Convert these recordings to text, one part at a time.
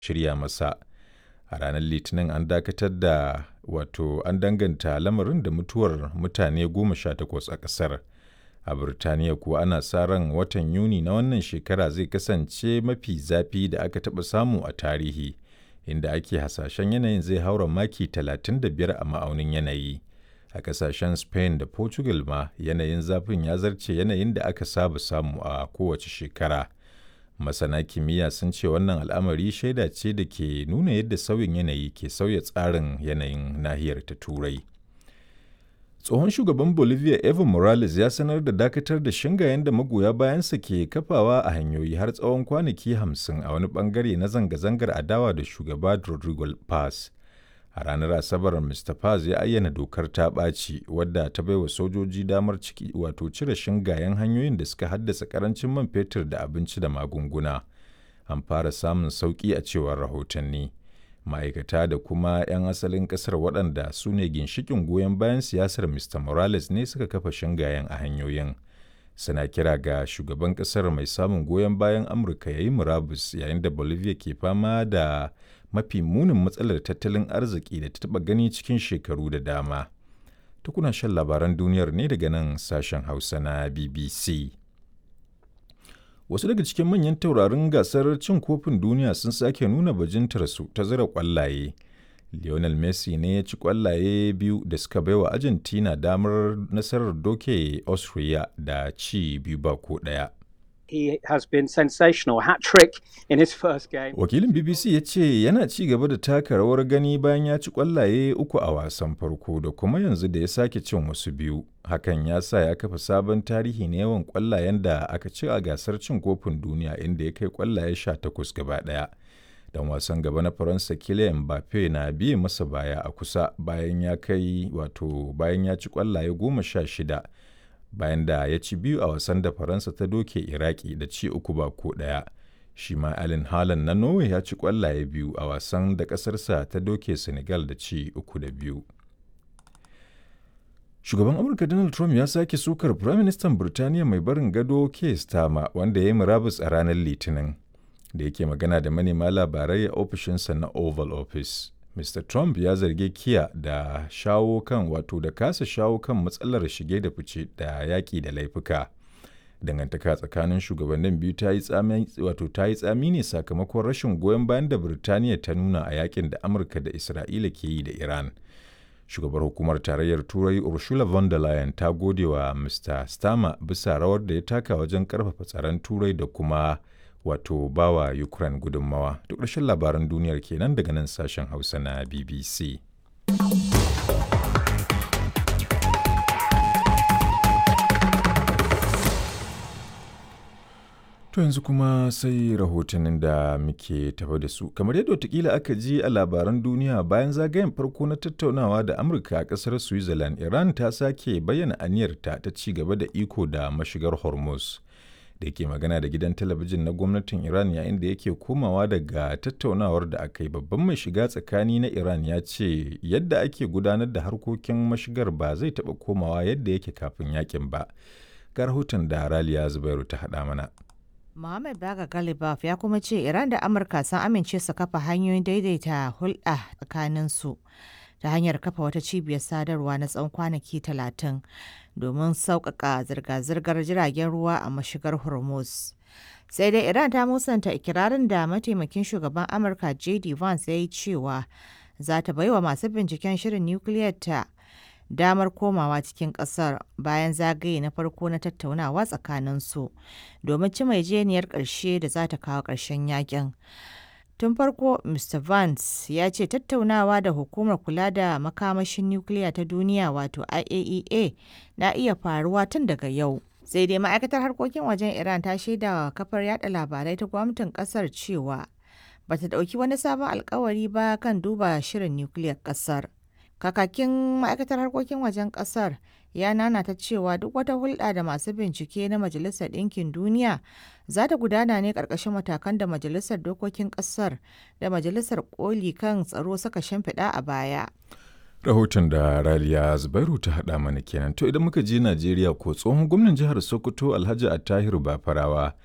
shirya masa. A ranar Litinin an dakatar da wato an danganta lamarin da mutuwar mutane goma sha takwas a ƙasar. A Birtaniya kuwa ana sa ran watan Yuni na wannan shekara zai kasance mafi zafi da aka taɓa samu a tarihi, inda ake hasashen yanayin zai haura maki 35 a ma'aunin yanayi. A ƙasashen Spain da Portugal ma yanayin zafin ya zarce yanayin da aka saba samu a kowace shekara. Masana kimiyya sun ce wannan al'amari shaida ce da ke nuna yadda sauyin yanayi ke sauya tsarin yanayin nahiyar ta Turai. Tsohon shugaban Bolivia Evo Morales ya sanar da dakatar da shingayen da magoya bayansa ke kafawa a hanyoyi har tsawon kwanaki hamsin a wani bangare na zanga-zangar adawa da shugaba Rodrigo Paz. A ranar Asabar, Mr. Paz ya ayyana dokar ta ɓaci wadda ta baiwa sojoji damar ciki wato cire shingayen hanyoyin da suka haddasa karancin man fetur da abinci da magunguna. An fara samun sauƙi a cewar rahotanni. Ma'aikata da kuma 'yan asalin ƙasar waɗanda su ne ginshikin goyon bayan siyasar Mr. Morales ne suka kafa shingayen a hanyoyin. Suna kira ga shugaban ƙasar mai samun goyon bayan Amurka ya yi murabus yayin da Bolivia ke fama da mafi munin matsalar tattalin arziki da ta taɓa gani cikin shekaru da dama. Tukuna shan labaran duniyar ne daga nan sashen Hausa na BBC. Wasu daga cikin manyan taurarin gasar cin kofin duniya sun sake nuna bajintarsu ta zira ƙwallaye. Lionel Messi ne ya ci ƙwallaye biyu da suka baiwa Argentina damar nasarar doke Austria da ci biyu ba ko ɗaya. he has been sensational hat trick in his first game. Wakilin BBC ya ce yana ci gaba da taka rawar gani bayan ya ci kwallaye uku a wasan farko da kuma yanzu da ya sake cin wasu biyu. Hakan ya sa ya kafa sabon tarihi na yawan kwallayen da aka ci a gasar cin kofin duniya inda ya kai kwallaye sha takwas gaba ɗaya. Dan wasan gaba na Faransa Kylian Mbappe na biye masa baya a kusa bayan ya kai wato bayan ya ci kwallaye goma sha shida. bayan da ya ci biyu a wasan da faransa ta doke iraki da ci uku ba ko ɗaya shi ma alin halan na norway ya ci kwallaye biyu a wasan da ƙasarsa ta doke senegal da ci uku da biyu shugaban amurka donald trump ya sake sukar firaministan birtaniya mai barin gado keir starmer wanda ya yi murabus a ranar litinin da yake magana da manema labarai a ofishinsa na oval office Mr. Trump ya zargi Kiya da shawo kan wato da kasa shawo kan matsalar shige da fice da yaƙi da laifuka. Dangantaka tsakanin shugabannin biyu ta yi tsami wato ta yi tsami ne sakamakon rashin goyon bayan da Birtaniya ta nuna a yakin da Amurka da Isra'ila ke yi da Iran. Shugabar hukumar tarayyar Turai Ursula von der Leyen ta gode wa Mr. Starmer bisa rawar da ya taka wajen karfafa tsaron Turai da kuma wato bawa Ukraine gudunmawa. Duk ƙarshen labaran duniyar kenan daga nan sashen Hausa na BBC. To yanzu kuma sai rahotannin da muke tafa da su. Kamar yadda watakila aka ji a labaran duniya bayan zagayen farko na tattaunawa da Amurka a ƙasar Switzerland, Iran ta sake bayyana aniyarta ta ci gaba da iko da mashigar Hormuz. da ke magana da gidan talabijin na gwamnatin Iran yayin da yake komawa daga tattaunawar da aka yi babban mai shiga tsakani na Iran ya ce yadda ake gudanar da harkokin mashigar ba zai taɓa komawa yadda yake kafin yakin ba. Ga rahoton da Raliya Zubairu ta haɗa mana. Muhammad Baga Galibaf ya kuma ce Iran da Amurka sun amince su kafa hanyoyin daidaita hulɗa tsakaninsu ta hanyar kafa wata cibiyar sadarwa na tsawon kwanaki talatin domin sauƙaƙa zirga-zirgar jiragen ruwa a mashigar Hormuz. Sai dai Iran ta musanta ikirarin da mataimakin shugaban Amurka J.D. Vance ya yi cewa za ta baiwa masu binciken shirin nukiliyar ta damar komawa cikin ƙasar bayan zagaye na farko na tattaunawa tsakaninsu domin ci mai jeniyar ƙarshe da za ta kawo ƙarshen yakin. Tun farko, Mr. Vance ya ce tattaunawa da hukumar kula da makamashin nukiliya ta duniya wato IAEA na iya faruwa tun daga yau. Sai dai ma'aikatar harkokin wajen Iran ta shaida wa kafar yada labarai ta gwamnatin kasar cewa ba ta ɗauki wani sabon alkawari ba kan duba shirin nukiliyar kasar. Kakakin ma'aikatar harkokin wajen kasar ya nanata cewa duk wata hulɗa da masu bincike na Majalisar Ɗinkin Duniya za ta gudana ne ƙarƙashin matakan da Majalisar Dokokin Ƙasar da Majalisar Koli kan tsaro suka shimfiɗa a baya. Rahoton da Raliya Zubairu ta haɗa mana kenan. To idan muka je Najeriya ko tsohon gwamnan jihar Sokoto Alhaji Attahiru Bafarawa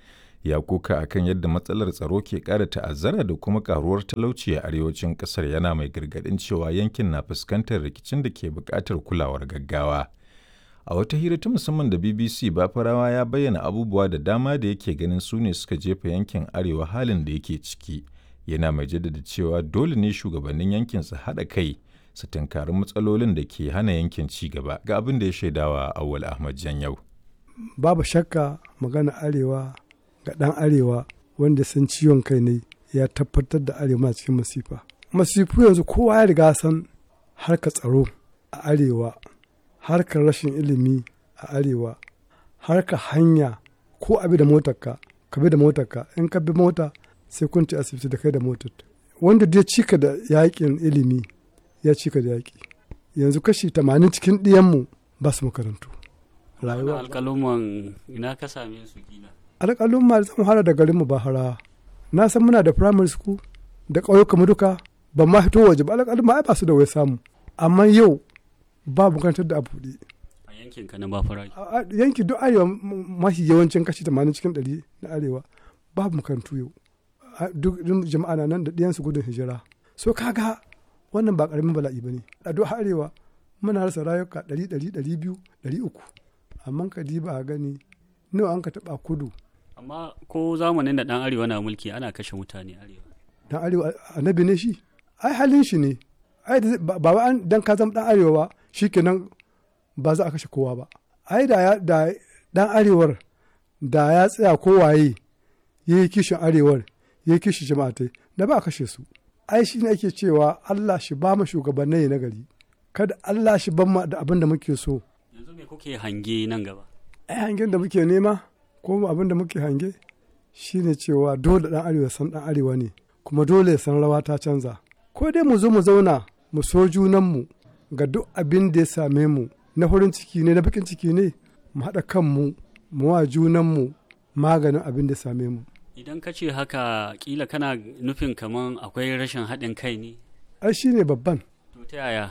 ya koka akan yadda matsalar tsaro ke ƙara ta'azzara da kuma karuwar talauci a arewacin ƙasar yana mai gargaɗin cewa yankin na fuskantar rikicin da ke buƙatar kulawar gaggawa. A wata hira ta musamman da BBC Bafarawa ya bayyana abubuwa da dama da yake ganin su ne suka jefa yankin arewa halin da yake ciki. Yana mai jaddada cewa dole ne shugabannin yankin su haɗa kai su tunkari matsalolin da ke hana yankin ci gaba ga abin da ya shaidawa Awwal Ahmad Janyau. Babu shakka magana arewa ga ɗan arewa wanda san ciwon kai ne ya tabbatar da arewa cikin masifa. Masifu yanzu kowa ya riga san harka tsaro a arewa harkar rashin ilimi a arewa harkar hanya ko abi da motarka ka bi da motarka in ka bi mota sai kun ci asibiti da kai da motar wanda dai cika da yakin ilimi ya cika da yaki yanzu kashi tamanin cikin ɗiyanmu ba su makarantu rayuwa alƙaluman ina ka same su kila alƙalumma zan fara da garinmu ba hara na san muna da primary school da ƙauyuka duka ban ma fito waje ba alƙalumma ai ba su da wai samu amma yau ba makarantar da a buɗe. A yankin ka na ba fara. Yanki duk arewa mafi yawancin kashi tamanin cikin ɗari na arewa babu makarantu yau. Duk jama'a na nan da ɗiyansu gudun hijira. So kaga wannan ba ƙaramin bala'i ba ne. A duk arewa muna rasa rayuka ɗari ɗari ɗari biyu ɗari uku. Amma ka ba a gani nawa an ka taɓa kudu. Amma ko zamanin da ɗan arewa na mulki ana kashe mutane arewa. Ɗan arewa annabi ne shi? Ai halin shi ne. ai ba wai an dan ka zama dan arewa ba shikenan ba za a kashe kowa ba ai da da dan arewar da ya tsaya kowaye ya yi kishin arewar ya yi kishin jama'atai da ba a kashe su ai shi ne ake cewa Allah shi ba mu shugabannai na gari kada Allah shi ban mu da abin da muke so yanzu me kuke hange nan gaba ai hangen da muke nema ko abin da muke hange shine cewa dole dan arewa san dan arewa ne kuma dole ya san rawa ta canza ko dai mu zo mu zauna mu so junanmu ga duk abin da ya same mu na farin ciki ne na bakin ciki ne mu haɗa kanmu mu wa junanmu maganin abin da ya same mu idan ka ce haka kila kana nufin kaman akwai rashin haɗin kai ne ai shi ne babban to ta yaya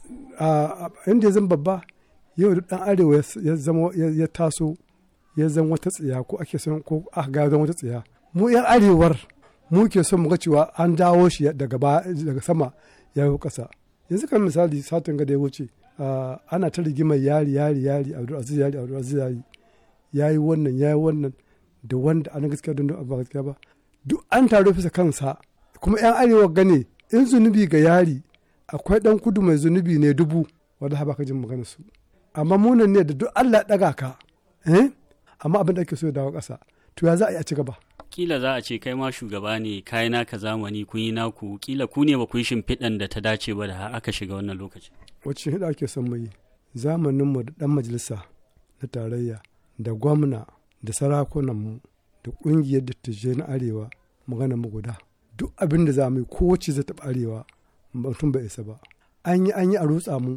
a inda ya zama babba yau duk ɗan arewa ya zama ya taso ya zama wata tsiya ko ake son ko aka ga zama wata tsiya mu yan arewar mu ke son mu ga cewa an dawo shi daga daga sama ya yi ƙasa yanzu kan misali satin ga da ya wuce ana ta rigimar yari yari yari abdulaziz yari abdulaziz yari ya yi wannan ya yi wannan da wanda ana gaskiya don ba gaskiya ba duk an taro fisa kansa kuma yan arewa gane in zunubi ga yari akwai dan kudu mai zunubi ne dubu wanda ba ka jin magana su amma munan ne da duk Allah ya daga ka eh amma abin da ake so ya dawo ƙasa to ya za a yi a ci gaba kila za a ce kai ma shugaba ne kai naka zamani kun yi naku kila ku ne ba ku yi shimfiɗan da ta dace ba da aka shiga wannan lokaci wacce hida ake son mu yi zamaninmu da ɗan majalisa na tarayya da gwamna da sarakunanmu da ƙungiyar dattijai na arewa magana mu guda duk abin da za mu yi kowace zai taɓa arewa mutum bai isa ba an yi an yi a rutsa mu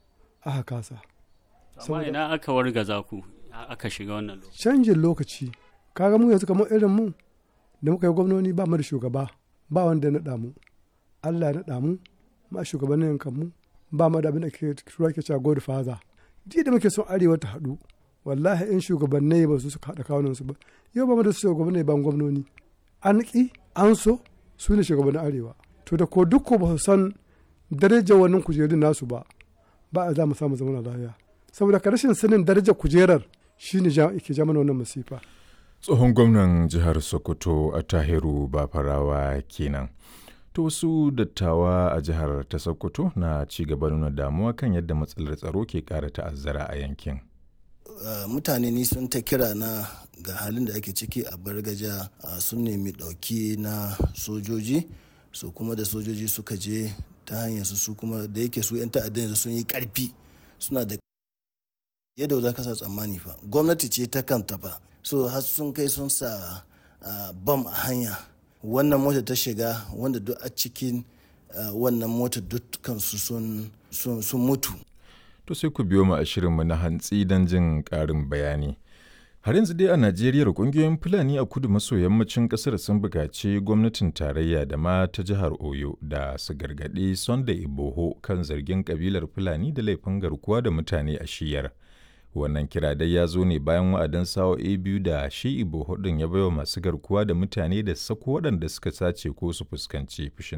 aka kasa amma ina aka wargaza ku aka shiga wannan lokaci canjin lokaci kaga mu yanzu kamar irin mu da muka yi gwamnoni ba mu da shugaba ba wanda ya naɗa mu Allah ya naɗa mu ma shugabannin yankan mu ba mu da abin da ke tura ke cewa god father ji da muke son arewa ta haɗu wallahi in shugabannai ba su suka haɗa kawunan su ba yau ba mu da shugabannai ban gwamnoni an ƙi an so su ne shugabannin arewa to da ko duk ko ba su san darajar wannan kujerun nasu ba ba a za mu samu zaman lafiya saboda ka rashin sanin darajar kujerar shine ke ja mana wannan masifa tsohon gwamnan jihar sokoto a tahiru bafarawa kenan to wasu dattawa a jihar ta sokoto na ci gaba nuna damuwa kan yadda matsalar tsaro ke kara ta'azzara a yankin Uh, mutane ni sun ta kira na ga halin da ake ciki a bargaja uh, sun nemi ɗauki na sojoji su so, kuma da sojoji suka je ta hanyar su kuma da yake su 'yan ta'addan sun yi ƙarfi suna da yadda za ka sa tsammani fa gwamnati ce ta kanta fa so har sun kai sun sa uh, bam a hanya wannan mota ta shiga wanda duk a cikin wannan mota dukkansu sun mutu to sai ku biyo mu a shirinmu na hantsi don jin ƙarin bayani. Har yanzu dai a Najeriya ƙungiyoyin Fulani a kudu maso yammacin ƙasar sun buƙaci gwamnatin tarayya da ma ta jihar Oyo da su gargaɗi Sunday Iboho kan zargin ƙabilar Fulani da laifin garkuwa da mutane a shiyar. Wannan kira dai ya zo ne bayan wa'adin sa'o'i biyu da shi Ibo hudun ya baiwa masu garkuwa da mutane da sako waɗanda suka sace ko su fuskanci fushin